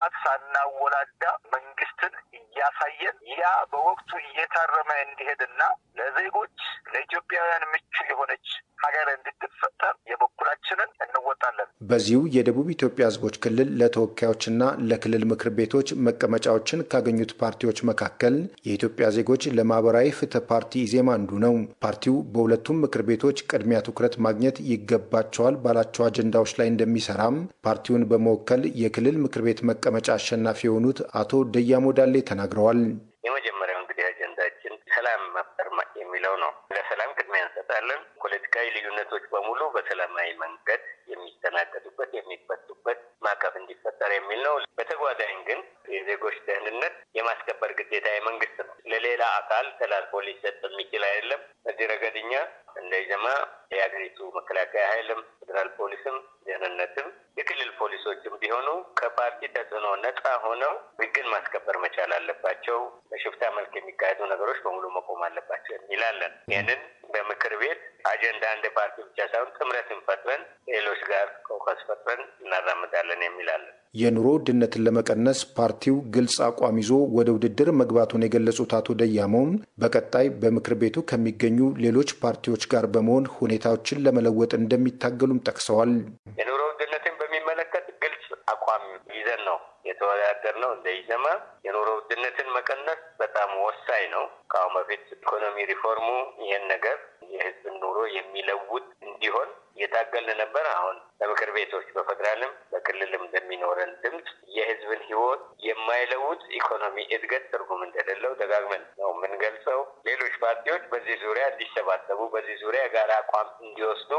ሰዓት ሳናወላዳ መንግስትን እያሳየን ያ በወቅቱ እየታረመ እንዲሄድና ለዜጎች ለኢትዮጵያውያን ምቹ የሆነች ሀገር እንድትፈጠር የበኩላችንን እንወጣለን። በዚሁ የደቡብ ኢትዮጵያ ህዝቦች ክልል ለተወካዮችና ለክልል ምክር ቤቶች መቀመጫዎችን ካገኙት ፓርቲዎች መካከል የኢትዮጵያ ዜጎች ለማህበራዊ ፍትህ ፓርቲ ኢዜማ አንዱ ነው። ፓርቲው በሁለቱም ምክር ቤቶች ቅድሚያ ትኩረት ማግኘት ይገባቸዋል ባላቸው አጀንዳዎች ላይ እንደሚሰራም ፓርቲውን በመወከል የክልል ምክር ቤት መቀመጫ አሸናፊ የሆኑት አቶ ደያሞ ዳሌ ተናግረዋል። የመጀመሪያው እንግዲህ አጀንዳችን ሰላም መፍጠር የሚለው ነው። ለሰላም ቅድሚያ እንሰጣለን። ፖለቲካዊ ልዩነቶች በሙሉ በሰላማዊ መንገድ የሚስተናገዱበት የሚፈቱበት ማዕቀፍ እንዲፈጠር የሚል ነው። በተጓዳኝ ግን የዜጎች ደህንነት የማስከበር ግዴታ የመንግስት ነው። ለሌላ አካል ተላልፎ ሊሰጥ የሚችል አይደለም። በዚህ ረገድ እኛ እንደ ኢዜማ የሀገሪቱ መከላከያ ኃይልም ፌዴራል ፖሊስም ደህንነትም የክልል ፖሊሶችም ቢሆኑ ከፓርቲ ተጽዕኖ ነጻ ሆነው ህግን ማስከበር መቻል አለባቸው። በሽፍታ መልክ የሚካሄዱ ነገሮች በሙሉ መቆም አለባቸው የሚላለን ይህንን በምክር ቤት አጀንዳ እንደ ፓርቲ ብቻ ሳይሆን ጥምረትን ፈጥረን ሌሎች ጋር ኮከስ ፈጥረን እናራምዳለን የሚላለን። የኑሮ ውድነትን ለመቀነስ ፓርቲው ግልጽ አቋም ይዞ ወደ ውድድር መግባቱን የገለጹት አቶ ደያሞም በቀጣይ በምክር ቤቱ ከሚገኙ ሌሎች ፓርቲዎች ጋር በመሆን ሁኔታዎችን ለመለወጥ እንደሚታገሉም ጠቅሰዋል። የኑሮ ውድነትን በሚመለከት ግልጽ አቋም ይዘን ነው የተወዳደር ነው። እንደ ኢዜማ የኑሮ ውድነትን መቀነስ በጣም ወሳኝ ነው። ከአሁን በፊት ኢኮኖሚ ሪፎርሙ ይህን ነገር የህዝብን ኑሮ የሚለውጥ እንዲሆን እየታገልን ነበር። አሁን በምክር ቤቶች በፌዴራልም በክልልም እንደሚኖረን ድምፅ የህዝብን ህይወት የማይለውጥ ኢኮኖሚ እድገት ትርጉም እንደሌለው ደጋግመን ነው የምንገልጸው። ሌሎች ፓርቲዎች በዚህ ዙሪያ እንዲሰባሰቡ፣ በዚህ ዙሪያ የጋራ አቋም እንዲወስዱ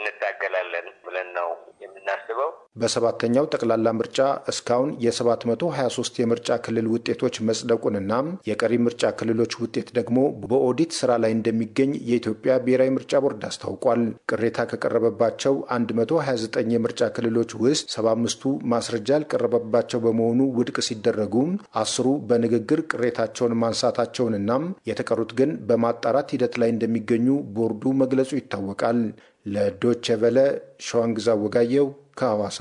እንታገላለን ብለን ነው የምናስበው። በሰባተኛው ጠቅላላ ምርጫ እስካሁን የ723 የምርጫ ክልል ውጤቶች መጽደቁንና የቀሪ ምርጫ ክልሎች ውጤት ደግሞ በኦዲት ስራ ላይ እንደሚገኝ የኢትዮጵያ ብሔራዊ ምርጫ ቦርድ አስታውቋል። ቅሬታ ከቀረበባቸው 129 የምርጫ ክልሎች ውስጥ 75ቱ ማስረጃ ያልቀረበባቸው በመሆኑ ውድቅ ሲደረጉ አስሩ በንግግር ቅሬታቸውን ማንሳታቸውንና የተቀሩት ግን በማጣራት ሂደት ላይ እንደሚገኙ ቦርዱ መግለጹ ይታወቃል። ለዶቼ ቨለ ሸዋንግዛ ወጋየው ከሐዋሳ።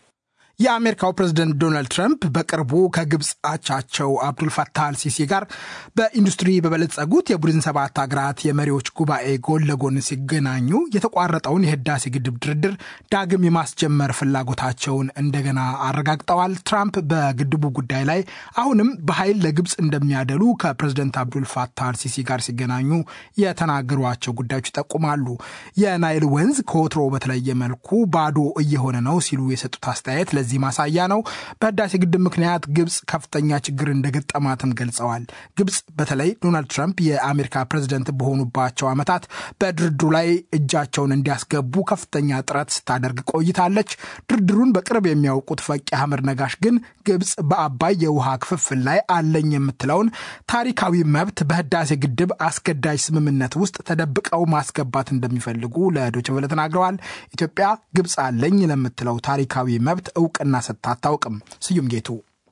የአሜሪካው ፕሬዝደንት ዶናልድ ትራምፕ በቅርቡ ከግብፅ አቻቸው አብዱልፈታህ አልሲሲ ጋር በኢንዱስትሪ በበለጸጉት የቡድን ሰባት ሀገራት የመሪዎች ጉባኤ ጎን ለጎን ሲገናኙ የተቋረጠውን የህዳሴ ግድብ ድርድር ዳግም የማስጀመር ፍላጎታቸውን እንደገና አረጋግጠዋል። ትራምፕ በግድቡ ጉዳይ ላይ አሁንም በኃይል ለግብፅ እንደሚያደሉ ከፕሬዝደንት አብዱልፈታህ አልሲሲ ጋር ሲገናኙ የተናገሯቸው ጉዳዮች ይጠቁማሉ። የናይል ወንዝ ከወትሮ በተለየ መልኩ ባዶ እየሆነ ነው ሲሉ የሰጡት አስተያየት ለዚህ ማሳያ ነው። በህዳሴ ግድብ ምክንያት ግብፅ ከፍተኛ ችግር እንደገጠማትም ገልጸዋል። ግብፅ በተለይ ዶናልድ ትራምፕ የአሜሪካ ፕሬዝደንት በሆኑባቸው ዓመታት በድርድሩ ላይ እጃቸውን እንዲያስገቡ ከፍተኛ ጥረት ስታደርግ ቆይታለች። ድርድሩን በቅርብ የሚያውቁት ፈቂ አህመድ ነጋሽ ግን ግብፅ በአባይ የውሃ ክፍፍል ላይ አለኝ የምትለውን ታሪካዊ መብት በህዳሴ ግድብ አስገዳጅ ስምምነት ውስጥ ተደብቀው ማስገባት እንደሚፈልጉ ለዶይቼ ቬለ ተናግረዋል። ኢትዮጵያ ግብፅ አለኝ ለምትለው ታሪካዊ መብት እውቅና ሰጥታ አታውቅም። ስዩም ጌቱ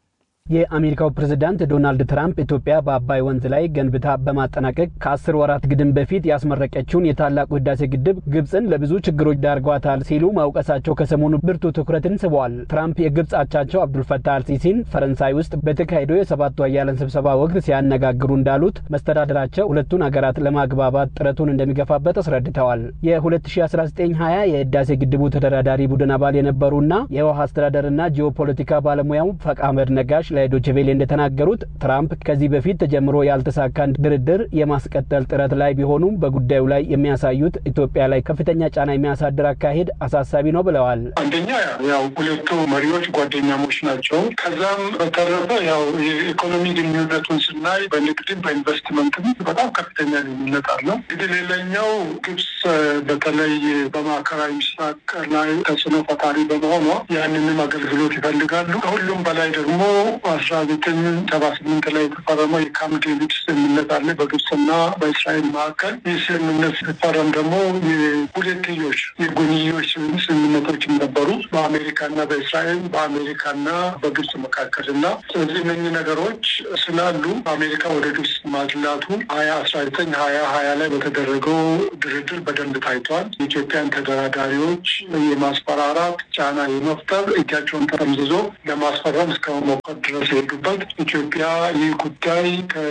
የአሜሪካው ፕሬዝዳንት ዶናልድ ትራምፕ ኢትዮጵያ በአባይ ወንዝ ላይ ገንብታ በማጠናቀቅ ከአስር ወራት ግድም በፊት ያስመረቀችውን የታላቁ ህዳሴ ግድብ ግብፅን ለብዙ ችግሮች ዳርጓታል ሲሉ ማውቀሳቸው ከሰሞኑ ብርቱ ትኩረትን ስበዋል። ትራምፕ የግብፅ አቻቸው አብዱልፈታህ አልሲሲን ፈረንሳይ ውስጥ በተካሄደው የሰባቱ ሀያላን ስብሰባ ወቅት ሲያነጋግሩ እንዳሉት መስተዳደራቸው ሁለቱን ሀገራት ለማግባባት ጥረቱን እንደሚገፋበት አስረድተዋል። የ2019/20 የህዳሴ ግድቡ ተደራዳሪ ቡድን አባል የነበሩና የውሃ አስተዳደርና ጂኦፖለቲካ ባለሙያው ፈቅ አህመድ ነጋሽ ለዶችቬሌ እንደተናገሩት ትራምፕ ከዚህ በፊት ተጀምሮ ያልተሳካን ድርድር የማስቀጠል ጥረት ላይ ቢሆኑም በጉዳዩ ላይ የሚያሳዩት ኢትዮጵያ ላይ ከፍተኛ ጫና የሚያሳድር አካሄድ አሳሳቢ ነው ብለዋል። አንደኛ ያው ሁለቱ መሪዎች ጓደኛሞች ናቸው። ከዛም በተረፈ ያው የኢኮኖሚ ግንኙነቱን ስናይ በንግድም በኢንቨስትመንትም በጣም ከፍተኛ ልዩነት አለው። እንግዲህ ሌላኛው ግብጽ በተለይ በማዕከላዊ ምስራቅ ላይ ተጽዕኖ ፈጣሪ በመሆኗ ያንንም አገልግሎት ይፈልጋሉ። ከሁሉም በላይ ደግሞ አስራ ዘጠኝ ሰባ ስምንት ላይ የተፈረመው የካምፕ ዴቪድ ስምምነት አለ በግብፅና በእስራኤል መካከል። ይህ ስምምነት ሲፈረም ደግሞ የሁለትዮሽ የጎንዮሽ ስምምነቶችም ነበሩ በአሜሪካና በእስራኤል በአሜሪካና በግብፅ መካከል እና ስለዚህ እነኚህ ነገሮች ስላሉ አሜሪካ ወደ ግብፅ ማድላቱ ሀያ አስራ ዘጠኝ ሀያ ሀያ ላይ በተደረገው ድርድር በደንብ ታይቷል። የኢትዮጵያን ተደራዳሪዎች የማስፈራራት ጫና የመፍጠር እጃቸውን ተጠምዝዞ ለማስፈረም እስከ መሞከር ድረስ የሄዱበት ኢትዮጵያ ይህ ጉዳይ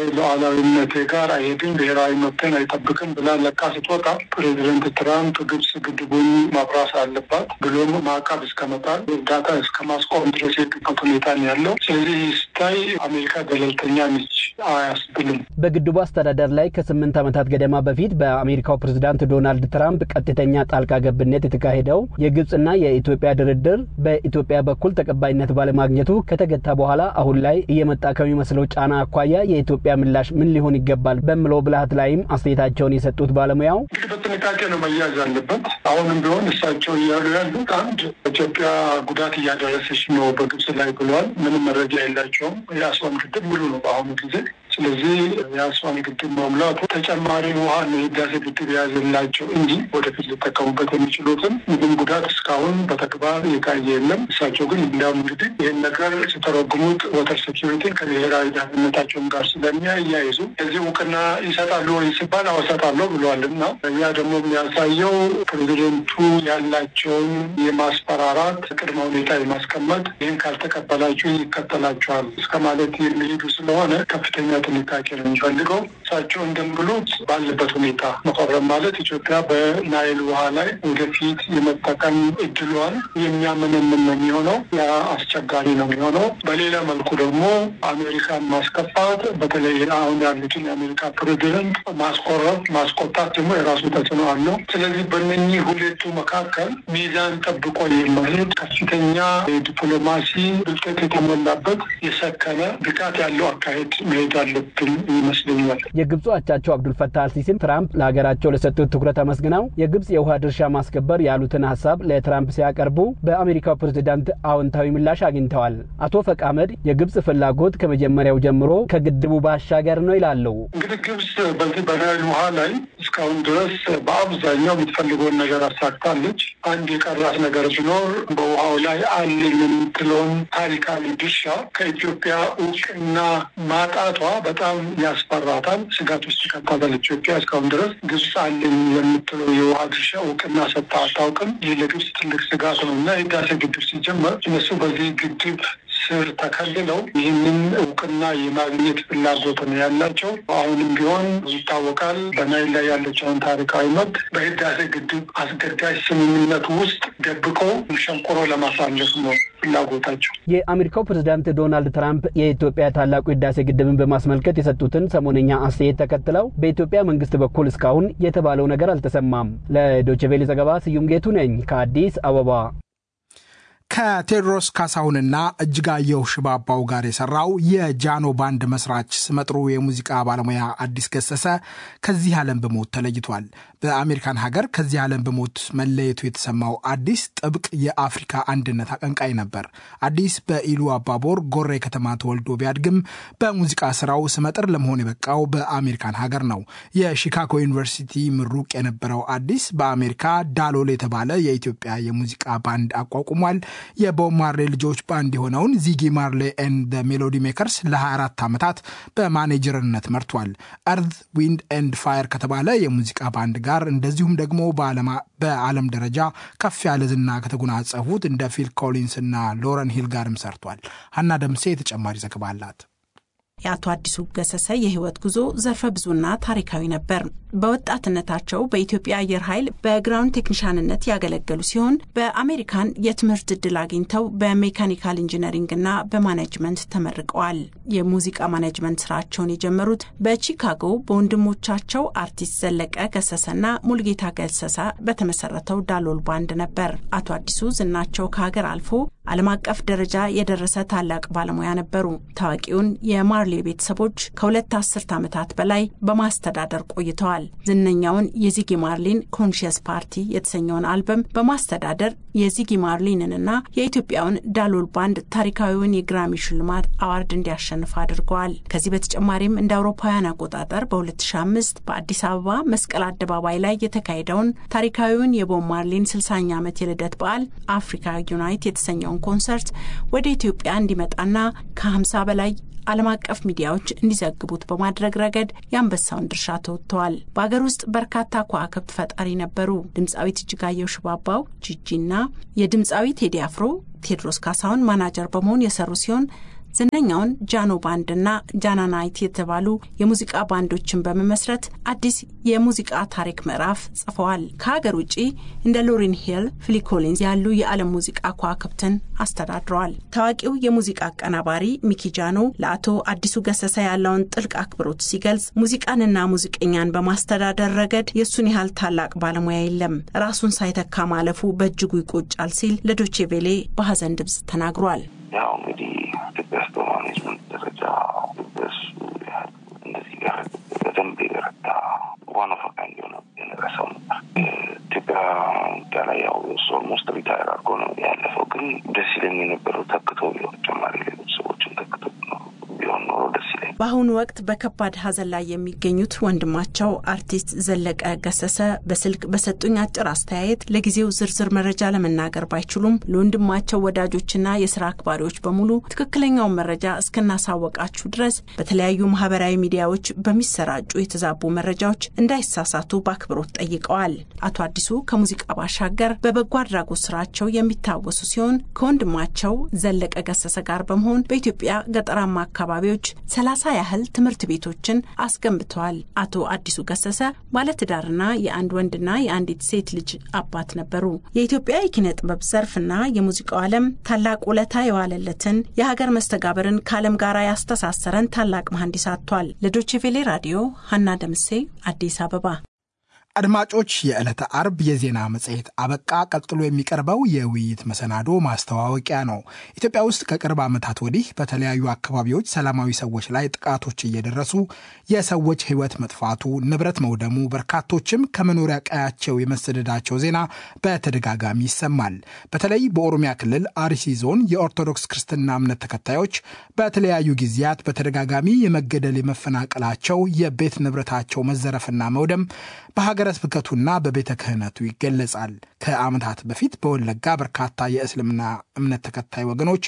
ከሉዓላዊነቴ ጋር አይሄድም፣ ብሔራዊ መብትን አይጠብቅም ብላ ለቃ ስትወጣ ፕሬዚደንት ትራምፕ ግብጽ ግድቡን ማብራት አለባት ብሎም ማዕቀብ እስከ መጣል እርዳታ እስከ ማስቆም ድረስ የሄዱበት ሁኔታ ነው ያለው። ስለዚህ ስታይ አሜሪካ ገለልተኛ ነች አያስብልም። በግድቡ አስተዳደር ላይ ከስምንት ዓመታት ገደማ በፊት በአሜሪካው ፕሬዝዳንት ዶናልድ ትራምፕ ቀጥተኛ ጣልቃ ገብነት የተካሄደው የግብጽና የኢትዮጵያ ድርድር በኢትዮጵያ በኩል ተቀባይነት ባለማግኘቱ ከተገታ በኋላ አሁን ላይ እየመጣ ከሚመስለው ጫና አኳያ የኢትዮጵያ ምላሽ ምን ሊሆን ይገባል በምለው ብልሃት ላይም አስተያየታቸውን የሰጡት ባለሙያው እንግዲህ በጥንቃቄ ነው መያዝ አለበት። አሁንም ቢሆን እሳቸው እያሉ ያሉት አንድ ኢትዮጵያ ጉዳት እያደረሰች ነው በግብጽ ላይ ብለዋል። ምንም መረጃ የላቸውም። የአስዋን ግድብ ሙሉ ነው በአሁኑ ጊዜ። ስለዚህ የአስዋን ግድብ መሙላቱ ተጨማሪ ውሃ ነው የህዳሴ ግድብ የያዘላቸው እንጂ ወደፊት ሊጠቀሙበት የሚችሉትን ምንም ጉዳት እስካሁን በተግባር የታየ የለም። እሳቸው ግን እንዲያውም እንግዲህ ይህን ነገር ሲተረጉሙት ወተር ሴኪሪቲን ከብሔራዊ ደህንነታቸውን ጋር ስለሚያያይዙ እዚህ እውቅና ይሰጣሉ ወይ ሲባል አዎ እሰጣለሁ ብለዋል እና ያ ደግሞ የሚያሳየው ፕሬዚደንቱ ያላቸውን የማስፈራራት ቅድመ ሁኔታ የማስቀመጥ ይህን ካልተቀበላችሁ ይከተላቸዋል እስከ ማለት የሚሄዱ ስለሆነ ከፍተኛ ጥንቃቄ ነው የሚፈልገው። እሳቸው እንደሚሉት ባለበት ሁኔታ መፈረም ማለት ኢትዮጵያ በናይል ውሃ ላይ ወደፊት የመጠቀም እድሏን የሚያመነምን ነው የሚሆነው። ያ አስቸጋሪ ነው የሚሆነው። በሌላ መልኩ ደግሞ አሜሪካን ማስከፋት፣ በተለይ አሁን ያሉትን የአሜሪካ ፕሬዚደንት ማስቆረብ፣ ማስቆጣት ደግሞ የራሱ ተጽዕኖ አለው። ስለዚህ በእነኚህ ሁለቱ መካከል ሚዛን ጠብቆ የመሄድ ከፍተኛ የዲፕሎማሲ ብልጠት የተሞላበት የሰከነ ብቃት ያለው አካሄድ መሄድ አለብን ይመስለኛል። የግብፁ አቻቸው አብዱልፈታህ አልሲሲም ትራምፕ ለሀገራቸው ለሰጡት ትኩረት አመስግነው የግብፅ የውሃ ድርሻ ማስከበር ያሉትን ሀሳብ ለትራምፕ ሲያቀርቡ በአሜሪካው ፕሬዝዳንት አዎንታዊ ምላሽ አግኝተዋል። አቶ ፈቅ አህመድ የግብፅ ፍላጎት ከመጀመሪያው ጀምሮ ከግድቡ ባሻገር ነው ይላሉ። እንግዲህ ግብፅ በዚህ በናይል ውሃ ላይ እስካሁን ድረስ በአብዛኛው የምትፈልገውን ነገር አሳክታለች። አንድ የቀራት ነገር ቢኖር በውሃው ላይ አለኝ የምትለውን ታሪካዊ ድርሻ ከኢትዮጵያ እውቅና ማጣቷ በጣም ያስፈራታል፣ ስጋት ውስጥ ይከታታል። ኢትዮጵያ እስካሁን ድረስ ግብፅ አለኝ የምትለው የውሃ ድርሻ እውቅና ሰጥታ አታውቅም። ይህ ለግብፅ ትልቅ ስጋት ነው እና የህዳሴ ግድብ ሲጀመር እነሱ በዚህ ግድብ ስር ተከልለው ይህንን እውቅና የማግኘት ፍላጎት ነው ያላቸው። አሁንም ቢሆን ይታወቃል በናይል ላይ ያለችውን ታሪካዊ መብት በህዳሴ ግድብ አስገዳጅ ስምምነት ውስጥ ደብቀው ሸንቆሮ ለማሳለፍ ነው ፍላጎታቸው። የአሜሪካው ፕሬዝዳንት ዶናልድ ትራምፕ የኢትዮጵያ ታላቁ ህዳሴ ግድብን በማስመልከት የሰጡትን ሰሞነኛ አስተያየት ተከትለው በኢትዮጵያ መንግስት በኩል እስካሁን የተባለው ነገር አልተሰማም። ለዶችቬሌ ዘገባ ስዩም ጌቱ ነኝ ከአዲስ አበባ። ከቴዎድሮስ ካሳሁንና እጅጋየሁ ሽባባው ጋር የሰራው የጃኖ ባንድ መስራች ስመጥሩ የሙዚቃ ባለሙያ አዲስ ገሰሰ ከዚህ ዓለም በሞት ተለይቷል። በአሜሪካን ሀገር ከዚህ ዓለም በሞት መለየቱ የተሰማው አዲስ ጥብቅ የአፍሪካ አንድነት አቀንቃይ ነበር። አዲስ በኢሉ አባቦር ጎሬ ከተማ ተወልዶ ቢያድግም በሙዚቃ ስራው ስመጥር ለመሆን የበቃው በአሜሪካን ሀገር ነው። የሺካጎ ዩኒቨርሲቲ ምሩቅ የነበረው አዲስ በአሜሪካ ዳሎል የተባለ የኢትዮጵያ የሙዚቃ ባንድ አቋቁሟል። የቦብ ማርሌ ልጆች ባንድ የሆነውን ዚጊ ማርሌ ኤንድ ሜሎዲ ሜከርስ ለ24 ዓመታት በማኔጀርነት መርቷል። እርዝ ዊንድ ኤንድ ፋየር ከተባለ የሙዚቃ ባንድ ጋር እንደዚሁም ደግሞ በዓለም ደረጃ ከፍ ያለ ዝና ከተጎናጸፉት እንደ ፊል ኮሊንስ እና ሎረን ሂል ጋርም ሰርቷል። ሀና ደምሴ ተጨማሪ ዘገባ አላት። የአቶ አዲሱ ገሰሰ የህይወት ጉዞ ዘርፈ ብዙና ታሪካዊ ነበር። በወጣትነታቸው በኢትዮጵያ አየር ኃይል በግራውንድ ቴክኒሻንነት ያገለገሉ ሲሆን በአሜሪካን የትምህርት እድል አግኝተው በሜካኒካል ኢንጂነሪንግና በማኔጅመንት ተመርቀዋል። የሙዚቃ ማኔጅመንት ስራቸውን የጀመሩት በቺካጎ በወንድሞቻቸው አርቲስት ዘለቀ ገሰሰና ሙልጌታ ገሰሰ በተመሰረተው ዳሎል ባንድ ነበር። አቶ አዲሱ ዝናቸው ከሀገር አልፎ ዓለም አቀፍ ደረጃ የደረሰ ታላቅ ባለሙያ ነበሩ። ታዋቂውን የማርሌ ቤተሰቦች ከሁለት አስርት ዓመታት በላይ በማስተዳደር ቆይተዋል። ዝነኛውን የዚጊ ማርሊን ኮንሽየስ ፓርቲ የተሰኘውን አልበም በማስተዳደር የዚጊ ማርሊንንና የኢትዮጵያውን ዳሎል ባንድ ታሪካዊውን የግራሚ ሽልማት አዋርድ እንዲያሸንፍ አድርገዋል። ከዚህ በተጨማሪም እንደ አውሮፓውያን አቆጣጠር በ2005 በአዲስ አበባ መስቀል አደባባይ ላይ የተካሄደውን ታሪካዊውን የቦብ ማርሊን 60ኛ ዓመት የልደት በዓል አፍሪካ ዩናይት የተሰኘውን ኮንሰርት ወደ ኢትዮጵያ እንዲመጣና ከ50 በላይ ዓለም አቀፍ ሚዲያዎች እንዲዘግቡት በማድረግ ረገድ የአንበሳውን ድርሻ ተወጥተዋል። በአገር ውስጥ በርካታ ከዋክብት ፈጣሪ ነበሩ። ድምፃዊት እጅጋየሁ ሽባባው ጂጂና የድምፃዊ ቴዲ አፍሮ ቴዎድሮስ ካሳሁን ማናጀር በመሆን የሰሩ ሲሆን ዝነኛውን ጃኖ ባንድና ጃናናይት የተባሉ የሙዚቃ ባንዶችን በመመስረት አዲስ የሙዚቃ ታሪክ ምዕራፍ ጽፈዋል። ከሀገር ውጭ እንደ ሎሪን ሂል፣ ፊሊ ኮሊንስ ያሉ የዓለም ሙዚቃ ከዋክብትን አስተዳድረዋል። ታዋቂው የሙዚቃ አቀናባሪ ሚኪ ጃኖ ለአቶ አዲሱ ገሰሰ ያለውን ጥልቅ አክብሮት ሲገልጽ ሙዚቃንና ሙዚቀኛን በማስተዳደር ረገድ የእሱን ያህል ታላቅ ባለሙያ የለም፣ ራሱን ሳይተካ ማለፉ በእጅጉ ይቆጫል ሲል ለዶቼ ቬሌ በሀዘን ድምፅ ተናግሯል። ያው እንግዲህ ኢትዮጵያ ውስጥ በማኔጅመንት ደረጃ በሱ ያህል እንደዚህ ጋር በደንብ የበረታ ዋን ኦፍ ካይንድ የሆነ የነረሰው ነበር። ኢትዮጵያ ላይ ያው እሱ ኦልሞስት ሪታየር አድርጎ ነው ያለፈው። ግን ደስ ይለኝ የነበረው ተክቶ ቢሆን ተጨማሪ ሌሎች ሰዎችን ተክቶ ቢሆን ኖሮ ደስ ይለኝ። በአሁኑ ወቅት በከባድ ሀዘን ላይ የሚገኙት ወንድማቸው አርቲስት ዘለቀ ገሰሰ በስልክ በሰጡኝ አጭር አስተያየት ለጊዜው ዝርዝር መረጃ ለመናገር ባይችሉም ለወንድማቸው ወዳጆችና የስራ አክባሪዎች በሙሉ ትክክለኛውን መረጃ እስክናሳወቃችሁ ድረስ በተለያዩ ማህበራዊ ሚዲያዎች በሚሰራጩ የተዛቡ መረጃዎች እንዳይሳሳቱ በአክብሮት ጠይቀዋል። አቶ አዲሱ ከሙዚቃ ባሻገር በበጎ አድራጎት ስራቸው የሚታወሱ ሲሆን ከወንድማቸው ዘለቀ ገሰሰ ጋር በመሆን በኢትዮጵያ ገጠራማ አካባቢዎች ሰላሳ ያህል ትምህርት ቤቶችን አስገንብተዋል። አቶ አዲሱ ገሰሰ ባለትዳርና የአንድ ወንድና የአንዲት ሴት ልጅ አባት ነበሩ። የኢትዮጵያ የኪነ ጥበብ ዘርፍና የሙዚቃው ዓለም ታላቅ ውለታ የዋለለትን የሀገር መስተጋብርን ከዓለም ጋር ያስተሳሰረን ታላቅ መሐንዲስ አጥቷል። ለዶችቬሌ ራዲዮ ሀና ደምሴ አዲስ አበባ። አድማጮች፣ የዕለተ አርብ የዜና መጽሔት አበቃ። ቀጥሎ የሚቀርበው የውይይት መሰናዶ ማስተዋወቂያ ነው። ኢትዮጵያ ውስጥ ከቅርብ ዓመታት ወዲህ በተለያዩ አካባቢዎች ሰላማዊ ሰዎች ላይ ጥቃቶች እየደረሱ የሰዎች ሕይወት መጥፋቱ፣ ንብረት መውደሙ፣ በርካቶችም ከመኖሪያ ቀያቸው የመሰደዳቸው ዜና በተደጋጋሚ ይሰማል። በተለይ በኦሮሚያ ክልል አርሲ ዞን የኦርቶዶክስ ክርስትና እምነት ተከታዮች በተለያዩ ጊዜያት በተደጋጋሚ የመገደል የመፈናቀላቸው፣ የቤት ንብረታቸው መዘረፍና መውደም በሀገረ ስብከቱና በቤተ ክህነቱ ይገለጻል። ከዓመታት በፊት በወለጋ በርካታ የእስልምና እምነት ተከታይ ወገኖች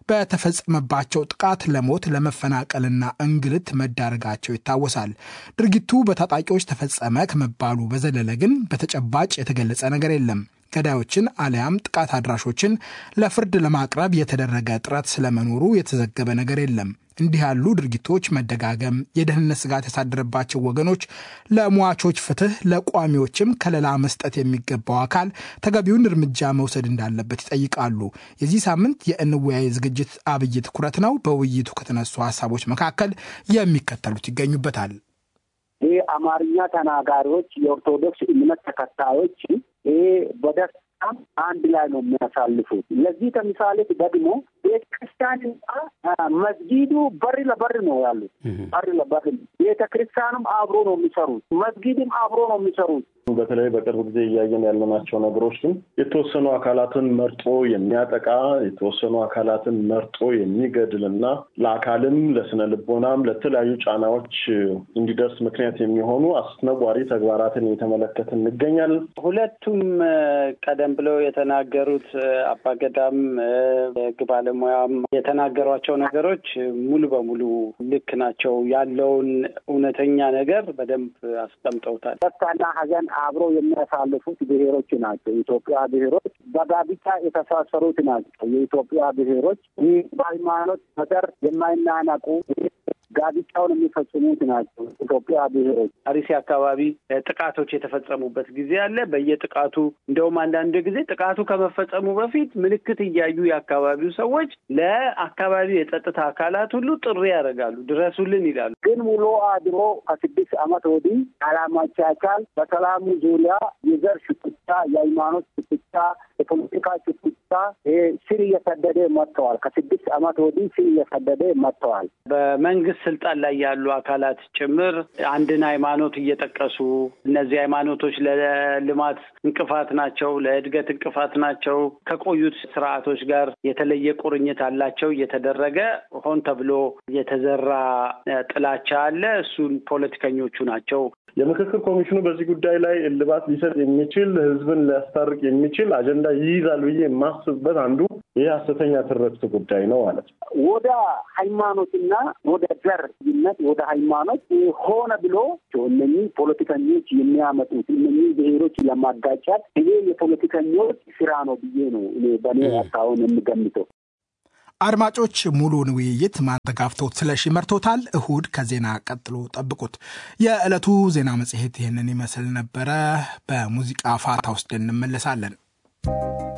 በተፈጸመባቸው ጥቃት ለሞት ለመፈናቀልና እንግልት መዳረጋቸው ይታወሳል። ድርጊቱ በታጣቂዎች ተፈጸመ ከመባሉ በዘለለ ግን በተጨባጭ የተገለጸ ነገር የለም። ገዳዮችን አሊያም ጥቃት አድራሾችን ለፍርድ ለማቅረብ የተደረገ ጥረት ስለመኖሩ የተዘገበ ነገር የለም። እንዲህ ያሉ ድርጊቶች መደጋገም የደህንነት ስጋት ያሳደረባቸው ወገኖች ለሟቾች ፍትህ፣ ለቋሚዎችም ከለላ መስጠት የሚገባው አካል ተገቢውን እርምጃ መውሰድ እንዳለበት ይጠይቃሉ። የዚህ ሳምንት የእንወያይ ዝግጅት አብይ ትኩረት ነው። በውይይቱ ከተነሱ ሀሳቦች መካከል የሚከተሉት ይገኙበታል። ይህ አማርኛ ተናጋሪዎች የኦርቶዶክስ እምነት ተከታዮች ይህ በደስታ አንድ ላይ ነው የሚያሳልፉት። ለዚህ ተምሳሌት ደግሞ ቤተ ክርስቲያንና መስጊዱ በር ለበር ነው ያሉት። በር ለበር ቤተ ክርስቲያንም አብሮ ነው የሚሰሩት፣ መስጊድም አብሮ ነው የሚሰሩት። በተለይ በቅርብ ጊዜ እያየን ያለናቸው ነገሮች ግን የተወሰኑ አካላትን መርጦ የሚያጠቃ የተወሰኑ አካላትን መርጦ የሚገድል እና ለአካልም ለስነ ልቦናም ለተለያዩ ጫናዎች እንዲደርስ ምክንያት የሚሆኑ አስነዋሪ ተግባራትን እየተመለከት እንገኛለን። ሁለቱም ቀደም ብለው የተናገሩት አባገዳም የህግ ባለሙያም የተናገሯቸው ነገሮች ሙሉ በሙሉ ልክ ናቸው። ያለውን እውነተኛ ነገር በደንብ አስቀምጠውታል። ደስታና ሀዘን አብረው የሚያሳልፉት ብሔሮች ናቸው። የኢትዮጵያ ብሔሮች በጋብቻ የተሳሰሩት ናቸው። የኢትዮጵያ ብሔሮች ይህ በሃይማኖት በዘር የማይናነቁ ጋብቻውን የሚፈጽሙት ናቸው። ኢትዮጵያ ብሔሮች አርሲ አካባቢ ጥቃቶች የተፈጸሙበት ጊዜ አለ። በየጥቃቱ እንደውም አንዳንድ ጊዜ ጥቃቱ ከመፈጸሙ በፊት ምልክት እያዩ የአካባቢው ሰዎች ለአካባቢው የጸጥታ አካላት ሁሉ ጥሪ ያደርጋሉ፣ ድረሱልን ይላሉ። ግን ውሎ አድሮ ከስድስት ዓመት ወዲህ አላማቻቻል በሰላሙ ዙሪያ የዘር ሽኩቻ፣ የሃይማኖት ሽኩቻ የፖለቲካ ሽኩቻ ስር እየሰደደ መጥተዋል። ከስድስት ዓመት ወዲህ ስር እየሰደደ መጥተዋል። በመንግስት ስልጣን ላይ ያሉ አካላት ጭምር አንድን ሃይማኖት እየጠቀሱ እነዚህ ሃይማኖቶች ለልማት እንቅፋት ናቸው፣ ለእድገት እንቅፋት ናቸው፣ ከቆዩት ስርዓቶች ጋር የተለየ ቁርኝት አላቸው እየተደረገ ሆን ተብሎ የተዘራ ጥላቻ አለ። እሱን ፖለቲከኞቹ ናቸው የምክክር ኮሚሽኑ በዚህ ጉዳይ ላይ እልባት ሊሰጥ የሚችል ህዝብን ሊያስታርቅ የሚችል አጀንዳ ይይዛል ብዬ የማስብበት አንዱ ይህ ሀሰተኛ ትርክት ጉዳይ ነው ማለት ነው። ወደ ሃይማኖትና ወደ ዘርነት ወደ ሃይማኖት ሆነ ብሎ እነኚህ ፖለቲከኞች የሚያመጡት እነኚህ ብሔሮች ለማጋጫት ይሄ የፖለቲከኞች ስራ ነው ብዬ ነው እኔ በእኔ አሁን የምገምተው። አድማጮች ሙሉውን ውይይት ማንተጋፍቶት ስለሺ መርቶታል። እሁድ ከዜና ቀጥሎ ጠብቁት። የዕለቱ ዜና መጽሔት ይህንን ይመስል ነበረ። በሙዚቃ ፋታ ውስጥ እንመለሳለን።